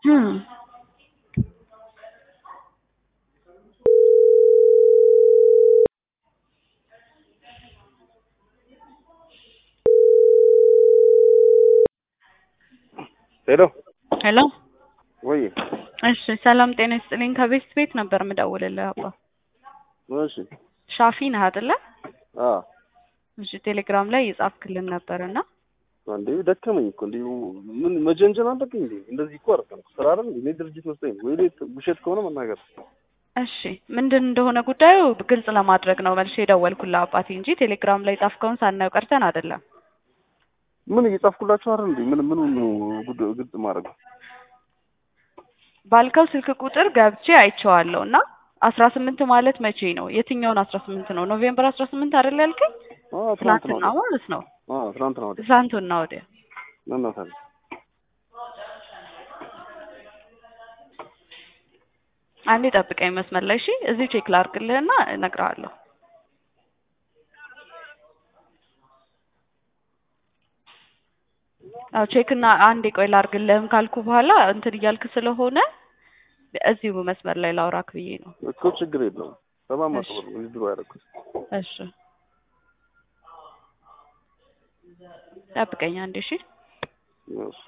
እም ሄሎ ሄሎ ወይ እሺ ሰላም ጤና ይስጥልኝ ከቤስት ቤት ነበር የምደውልልህ አባ እሺ ሻፊ ነህ አይደለ አ እሺ ቴሌግራም ላይ የጻፍክልን ነበር እና አንዴ ደከመኝ እኮ እንዴ ምን መጀንጀን አለብኝ እንዴ እንደዚህ እኮ አይደለም ስራ አይደል እኔ ድርጅት መስጠኝ ወይ ሌት ውሸት ከሆነ መናገር እሺ ምንድን እንደሆነ ጉዳዩ ግልጽ ለማድረግ ነው መልሼ የደወልኩልህ አባቴ እንጂ ቴሌግራም ላይ ጻፍከውን ሳናየው ቀርተን አይደለም ምን እየጻፍኩላችሁ አይደል እንዴ ምን ምን ነው ጉዳዩ ግልጽ ማድረግ ባልከው ስልክ ቁጥር ገብቼ አይቼዋለሁ እና አስራ ስምንት ማለት መቼ ነው የትኛውን አስራ ስምንት ነው ኖቬምበር አስራ ስምንት አይደል ያልከኝ አ ትናንት ነው ትናንትና ማለት ነው አ ትናንት ነው አይደል ትናንትና ወዲያ እናታል አንዴ ጠብቀኝ መስመር ላይ እሺ እዚሁ ቼክ ላድርግልህና እነግርሃለሁ አዎ ቼክ እና አንዴ ቆይ ላድርግልህም ካልኩ በኋላ እንትን እያልክ ስለሆነ እዚሁ መስመር ላይ ላውራክ ብዬ ነው እኮ ችግር የለውም ሰባት መቶ ብር ነው ድሮ ያደረኩት እሺ ጠብቀኝ አንዴ እሺ እሺ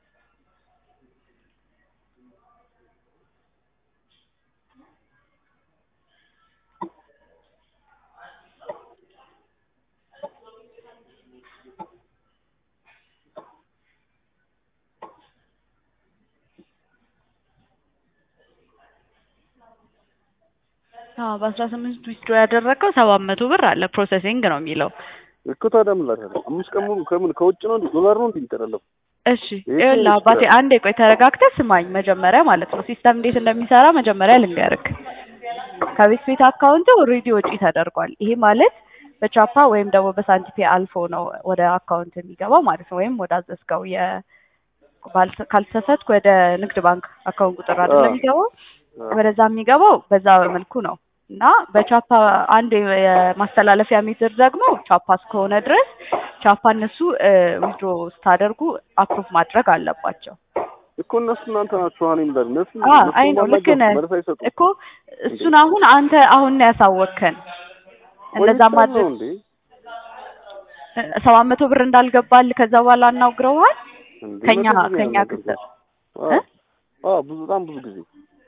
አዎ በአስራ ስምንት ዊዝድሮ ያደረገው ሰባት መቶ ብር አለ ፕሮሰሲንግ ነው የሚለው እኮ ታዲያ ምን ላድርግ አምስት ቀን ሙሉ ከምን ከውጭ ነው እንዴ ዶላር ነው እንዴ የሚጠራለው እሺ ይኸውልህ አባቴ አንዴ ቆይ ተረጋግተህ ስማኝ መጀመሪያ ማለት ነው ሲስተም እንዴት እንደሚሰራ መጀመሪያ ልንገርክ ከቤት ቤት አካውንት ኦልሬዲ ወጪ ተደርጓል ይሄ ማለት በቻፓ ወይም ደግሞ በሳንቲፔ አልፎ ነው ወደ አካውንት የሚገባው ማለት ነው ወይም ወደ አዘዝከው የ ባልተ- ካልተሳሳትኩ ወደ ንግድ ባንክ አካውንት ቁጥር አይደለም የሚገባው ወደዛ የሚገባው በዛ መልኩ ነው እና በቻፓ አንድ የማስተላለፊያ ሜትር ደግሞ ቻፓ እስከሆነ ድረስ ቻፓ እነሱ ዊዝድሮ ስታደርጉ አፕሩቭ ማድረግ አለባቸው እኮ እነሱ እናንተ ናችሁ አሁን ይምላል እነሱ አ አይ ነው ልክ ነህ መልስ አይሰጡም እኮ እሱን አሁን አንተ አሁን ነው ያሳወቅከን እንደዛ ቆይተን ማድረግ ነው እንዴ ሰባት መቶ ብር እንዳልገባል ከዛ በኋላ አናግረውሃል እንዴ ከኛ መቶ ጊዜ ከኛ ነው ክስ የምናደርገው። አዎ አዎ ብዙ በጣም ብዙ ጊዜ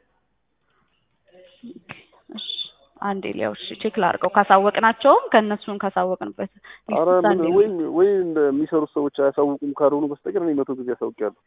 እሺ አንዴ ሊያው እሺ ቼክ ላድርገው ካሳወቅናቸውም ከእነሱን ካሳወቅንበት አረ ሊስት ምን አንዴ ወይ ወይ እንደሚሰሩት ሰዎች አያሳውቁም ካልሆኑ በስተቀር እኔ መቶ ጊዜ አሳውቂያለሁ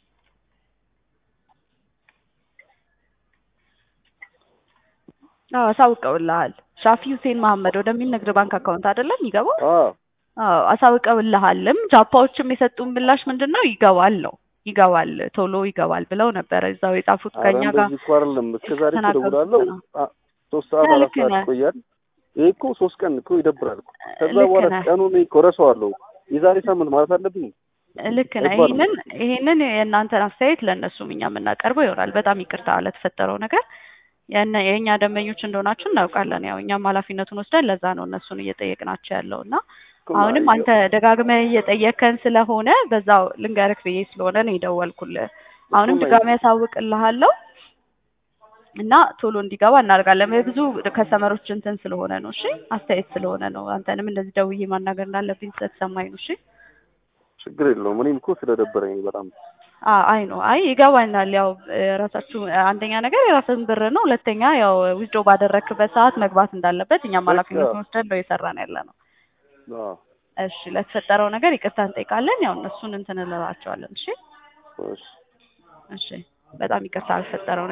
አዎ አሳውቀውልሃል ሻፊ ሁሴን መሀመድ ወደሚል ንግድ ባንክ አካውንት አይደለም ይገባው አዎ አዎ አሳውቀውልሃልም ጃፓዎችም የሰጡን ምላሽ ምንድን ነው ይገባል ነው ይገባል ቶሎ ይገባል ብለው ነበረ እዛው የጻፉት አረ ከኛ ጋር እንደዚህ እኮ አይደለም እስከ ዛሬ እኮ የተናገሩት እደውላለሁ ነው። አ- ሶስት ሰዓት ያ አራት ልክ ሰዓት ነህ። ይቆያል ይሄ እኮ ሶስት ቀን እኮ ይደብራል እኮ ከዛ ልክ በኋላ ነህ። ቀኑን እኔ እኮ እረሳዋለሁ የዛሬ ሳምንት ማለት አለብኝ ልክ ነህ። አይባልም። ይሄንን ይሄንን የእናንተን አስተያየት ለእነሱም እኛ የምናቀርበው ይሆናል። በጣም ይቅርታ ለተፈጠረው ነገር የእነ የእኛ ደንበኞች እንደሆናችሁ እናውቃለን። ያው እኛም ኃላፊነቱን ወስደን ለዛ ነው እነሱን እየጠየቅናቸው ያለው እና እኮ አሁንም ማ- አንተ ደጋግመህ እየጠየከን ስለሆነ በዛው ልንገርክ ብዬ ስለሆነ ነው የደወልኩልህ። አሁንም እኮ ማ- ድጋሚ ያሳውቅልሃለሁ እና ቶሎ እንዲገባ እናደርጋለን። ብዙ ከስተመሮች እንትን ስለሆነ ነው። እሺ አስተያየት ስለሆነ ነው። አንተንም እንደዚህ ደውዬ ማናገር እንዳለብኝ ስለተሰማኝ ነው። እሺ ችግር የለውም እኔም እኮ ስለደበረኝ ነው በጣም አ- አይ ነው አይ ይገባኛል። ያው እ፣ ራሳችሁ አንደኛ ነገር የራስን ብር ነው፣ ሁለተኛ ያው ዊዝድሮ ባደረክበት ሰዓት መግባት እንዳለበት እኛም በቃ። ኃላፊነቱን ወስደን ነው የሰራን ያለ ነው። አዎ እሺ ለተፈጠረው ነገር ይቅርታ እንጠይቃለን። ያው እነሱን እንትን እንላቸዋለን። እሺ እሺ እሺ በጣም ይቅርታ ለተፈጠረው